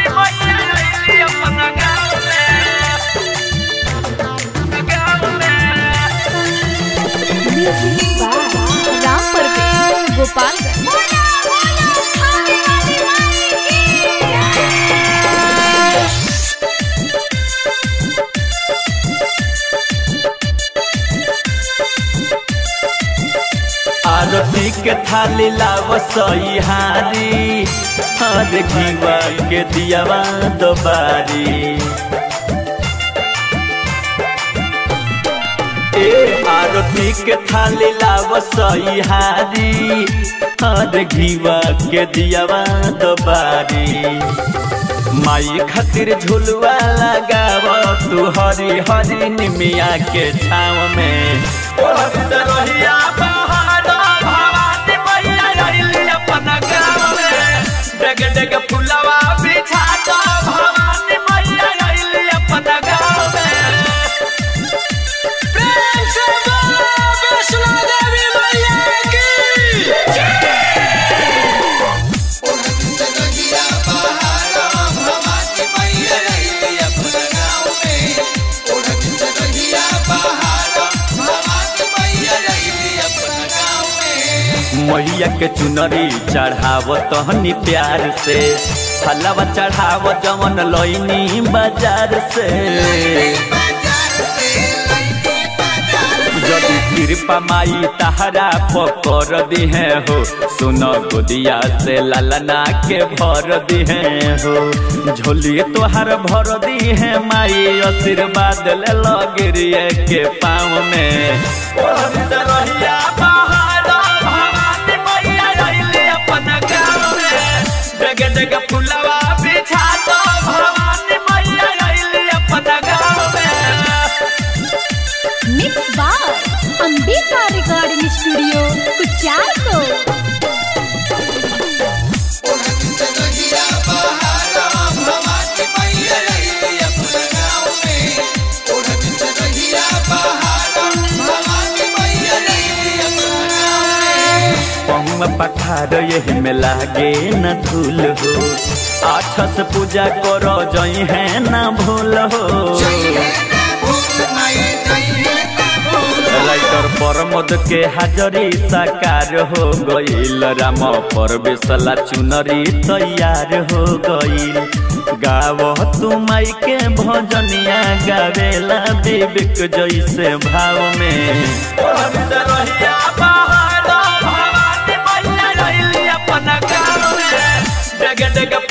मैया अइली अपना गाँव में गाँव में म्यूजिक बाय राम परवेश गोपालगंज आरती के थाली लाव सही हारी हर घीवा के दियावा दोबारी ए आरती के थाली लाव सही हारी हर घीवा के दियावा दोबारी माई खातिर झुलवा लगाव तू हरी हरी निमिया के छाव में रहिया पहाड़ भवानी मैया अइली अपना गाँव में डेग डेग फुलवा बिछा दो भवानी मैया अइली अपना गाँव में प्रेम से बोलो वैष्णो देवी मैया की मैया के चुनरी चढ़ाव तहनी प्यार से हलवा चढ़ाव जमन लईनी बाजार से यदि कृपा माई तहरा पकड़ दिहे हो सुन गोदिया से ललना के भर दिहे हो झोली तोहर भर दिहे माई आशीर्वाद ले लगिरिए के पाँव में रहिया पहाड़ भवानी मैया अइली अपना गाँव में डेग डेग फुलवा बिछा दो भवानी मैया अइली अपना गाँव में mix by Ambika recording studio कुचारको पहुआ पठार यही में लागे न धूल हो आठस पूजा करो जई है न भूल हो राइटर परमद के हाजरी साकार हो गईल राम परवेशला चुनरी तैयार हो गईल गाव तू माई के भजनिया गावेला विवेक जैसे भाव में रहिया पहाड़ भवानी मैया अइली अपना गाँव में डेग डेग